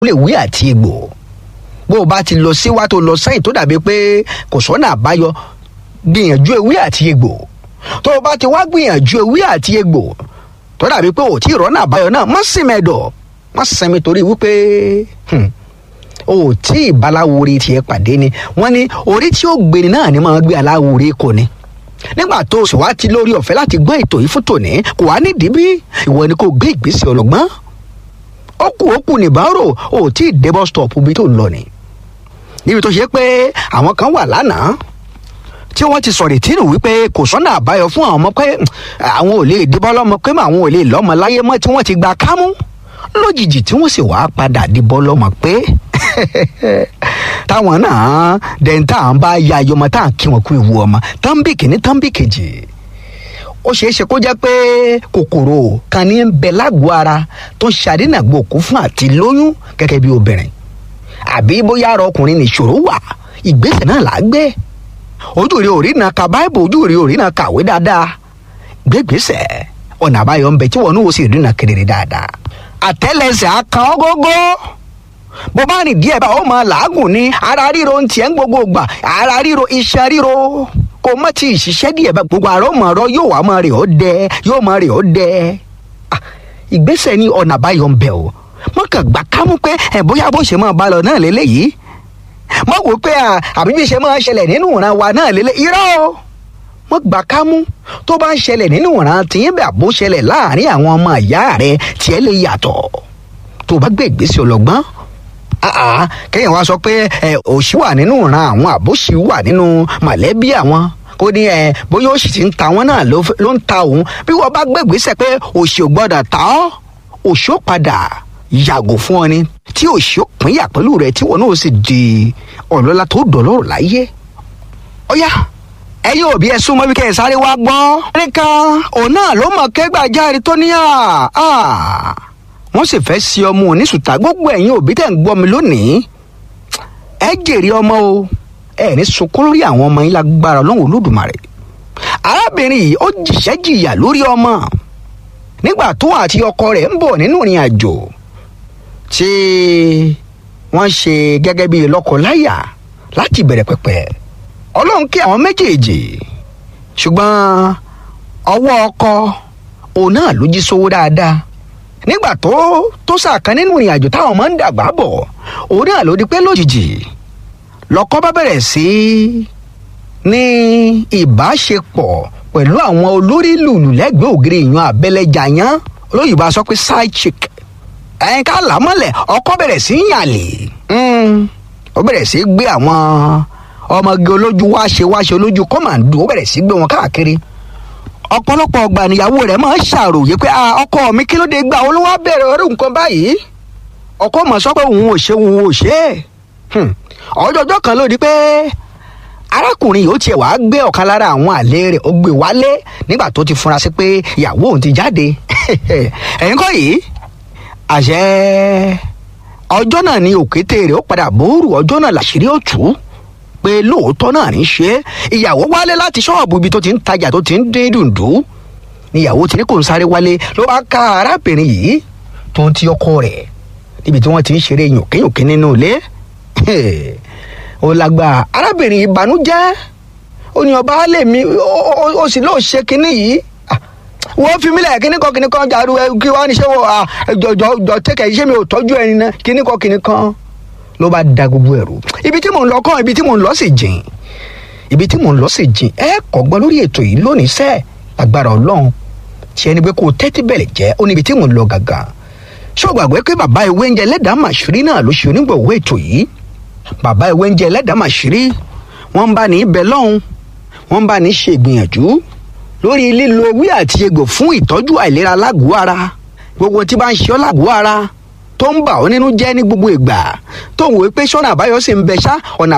lè wí àti egbò bó o bá ti lọ síwá tó lọ sẹ́yìn tó dàbí pé kò sọ́nà àbáyọ gbìyànjú ewé àti egbò tó o bá ti wá gbìyànjú ewé àti egbò tó dàbí pé ò tí ì rọ́nà àbáyọ náà má sinmi ẹ̀dọ̀ má sinmi torí wípé o ò tí ì baláwo orí tiẹ̀ pàdé ni wọ́n ní orí tí ó gbéni náà ni máa gbé aláwo orí kò ní nígbà tó o sì wá ti lórí ọ̀fẹ́ láti gbọ́ ètò yìí fún tòní kò wá nídìí bí ìwọ ni kò gbé ìgbésẹ̀ ọlọ́gbọ́n ó kù ó kù nìbárò ò tí ì dé bus stop bí tó ń lọ ni níbi tó ṣe pé àwọn kan wà lánàá tí wọ́n ti sọ̀rọ̀ ìtìrù wípé kò sọ́nà àbáyọ fún àwọn ọmọ pé àwọn ò lè dìbọn lọ́mọ pé àwọn ò lè lọ́mọ láyé mọ́ tí wọ́n ti gba kámú lójijì tí wọ́n sì wá padà dìbọn lọ́mọ pé táwọn náà dẹ̀ntà ń bá ya ayọmọ tá à ń kí wọn kú ìwú ọmọ tánbì kìíní tánbì kejì ó ṣeé ṣe kó jẹ́ pé kòkòrò kan ní ń bẹ lágọ̀ọ́ ara tó ń ṣàdínàgbò kú fún àti lóyún gẹ́gẹ́ bí obìnrin àbí bóyá ara ọkùnrin nìṣòro wà ìgbésẹ̀ náà là á gbé ojú rí orí náà ka báìbù ojú rí orí náà kàwé dáadáa gbégbèsè ọ̀nà àbáyọ ń bẹ tí wọn ní wo sì rí náà kedere dáadáa àtẹ́lẹsẹ̀ akan ọgógó bó bá rìn díẹ̀ bá ó máa làágùn ní ara ríro ń tiẹ̀ ń gbogbo gbà ara ríro iṣan ríro kò má ti ṣiṣẹ́ díẹ̀ bá gbogbo àrọ́ mọ̀ ọ̀rọ̀ yóò wá máa rè ó dẹ yóò máa rè ó dẹ ìgbésẹ̀ ní ọ̀nà àbáyọ ń bẹ o mọ̀kàn gbà kámú pé ẹ̀ bóyá bó ṣe máa bá lọ náà lélẹ́yìí mọ̀ wò pé àbí bí ṣe máa ṣẹlẹ̀ nínú ìran wa náà lélẹ́ irọ́ o mọ̀ gbà kámú tó bá ń ṣẹlẹ̀ nínú ìran tìyín bẹ́ẹ̀ bó ṣẹlẹ̀ láàrin àwọn ọmọ ìyá rẹ tiẹ̀ lè yàtọ̀ tó bá gbé ìgbésẹ̀ ọlọ́gbọ́n kéèyàn wá sọ pé òṣì wà nínú ìran àwọn àbóṣì wà nínú mọ̀lẹ́bí àwọn kó ní ẹ bóyá òṣì ti ń ta wọn náà ló ń ta òun bí wọ́n bá gbé ìgbésẹ̀ pé òṣì ò gbọ́dọ̀ ta ọ́ òṣì ó padà yàgò fún ọ ni tí òṣì ó pínyà pẹ̀lú rẹ tí wọn náà sì di ọlọ́lá tó dọ̀lọ́rọ̀ láyé. ọ̀yá ẹ̀yin òbí ẹ súnmọ́ bí kẹ́ ẹ sáré wá gbọ́. nìkan òun náà ló mọ̀ kẹ́gbàjáre tó ní à wọ́n sì fẹ́ sí ọmọ oníṣùtà gbogbo ẹ̀yin òbí tẹ̀ ń gbọ́ mi lónìí ẹ jèrè ọmọ o ẹ ní sunkún lórí àwọn ọmọ yín lágbára ọlọ́run olódùmarè arábìnrin yìí ó jìṣẹ́ jìyà lórí ọmọ nígbà tó àti ọkọ rẹ̀ ń bọ̀ nínú ìrìn àjò tí wọ́n ṣe gẹ́gẹ́ bí lọ́kọláya láti bẹ̀rẹ̀ pẹ̀pẹ̀ ọlọ́run kí àwọn méjèèjì ṣùgbọ́n ọwọ́ ọkọ òun náà ló jí sówó dáadáa nígbà tó tó sàkán nínú ìrìn àjò táwọn máa ń dàgbà bọ̀ òun náà ló di pé lójijì lọ́kọ bá bẹ̀rẹ̀ sí ní ìbáṣepọ̀ pẹ̀lú àwọn olórí lùlù lẹ́gbẹ̀ẹ́ ògiri ìyan abẹ́lẹ́jà yán olóyìnbó a sọ pé side chick ẹ̀yin ká là mọ́lẹ̀ ọkọ bẹ̀rẹ̀ sí í yàlè ó bẹ̀rẹ̀ sí í gbé àwọn ọmọge olójú wáṣe wáṣe olójú kọ́màndù ó bẹ̀rẹ̀ sí í gbé wọn káàkiri ọ̀pọ̀lọpọ̀ ọgbà níyàwó rẹ̀ máa ń ṣàròyé pé ọkọ mi kí ló dé gbà ó ló wá bẹ̀rẹ̀ orí nǹkan báyìí ọkọ mọ̀ sọ pé òun ò ṣe òun ò ṣe é ọjọ́jọ́ kan ló di pé arákùnrin yìí ó tiẹ̀ wá gbé ọ̀kan lára àwọn àlè rẹ̀ ó gbé wálé nígbà tó ti fura sí pé ìyàwó òun ti jáde ẹ̀yin kọ́ yìí àṣẹ ọjọ́ náà ni òkété rẹ̀ ó padà bóòrù ọjọ́ náà làṣírí ó tú pé lóòótọ́ náà ní ṣe ìyàwó wálé láti ṣọ́ọ̀bù ibi tó ti ń tajà tó ti ń dín dùndú níyàwó tí ní kò ń sáré wálé ló bá ká arábìnrin yìí tó ń ti ọkọ rẹ̀ níbi tí wọ́n ti ń ṣeré yòkéyòké nínú ilé ó lágbára arábìnrin ìbànújẹ́ ó ní ọba alẹ mi ó sì lóò ṣe kinní yìí wọ́n fi mílẹ̀ kinní kan kinní kan jàdú kí wọ́n á ní ṣé wọ́n jọjọ jọ tẹ́kẹ̀ ṣé mi ò tọ́jú ẹni náà kinní kan kinní kan ló bá da gbogbo ẹ̀rù ibi tí mò ń lọ kàn ibi tí mò ń lọ sì jìn ibi tí mò ń lọ sì jìn ẹ kọ́gbọ́n lórí ètò yìí lónìí sẹ́ẹ̀ agbára ọlọ́run tí ẹni pé kó o tẹ́tí bẹ̀rẹ̀ jẹ́ ó níbi tí mò ń lọ gàgà ṣé o gbàgbé pé bàbá ìwé oúnjẹ lẹ́dàá màṣírí náà ló ṣe onígbọ̀wọ́ ètò yìí bàbá ìwé oúnjẹ ẹlẹ́dàá màṣírí wọ́n ń bá ní ibẹ̀ lọ́hùn wọ́n ń bá ní ṣe ìgbìyànjú lórí lílo ewé àti egbò fún ìtọ́jú àìlera lágọ̀ọ́ ara gbogbo tí bá ń ṣe ọ́ lágọ̀ọ́ ara tó ń bà ọ́ nínú jẹ́ ní gbogbo ìgbà tó ń wò pé sọ́nà àbáyọ sì ń bẹ ṣá ọ̀nà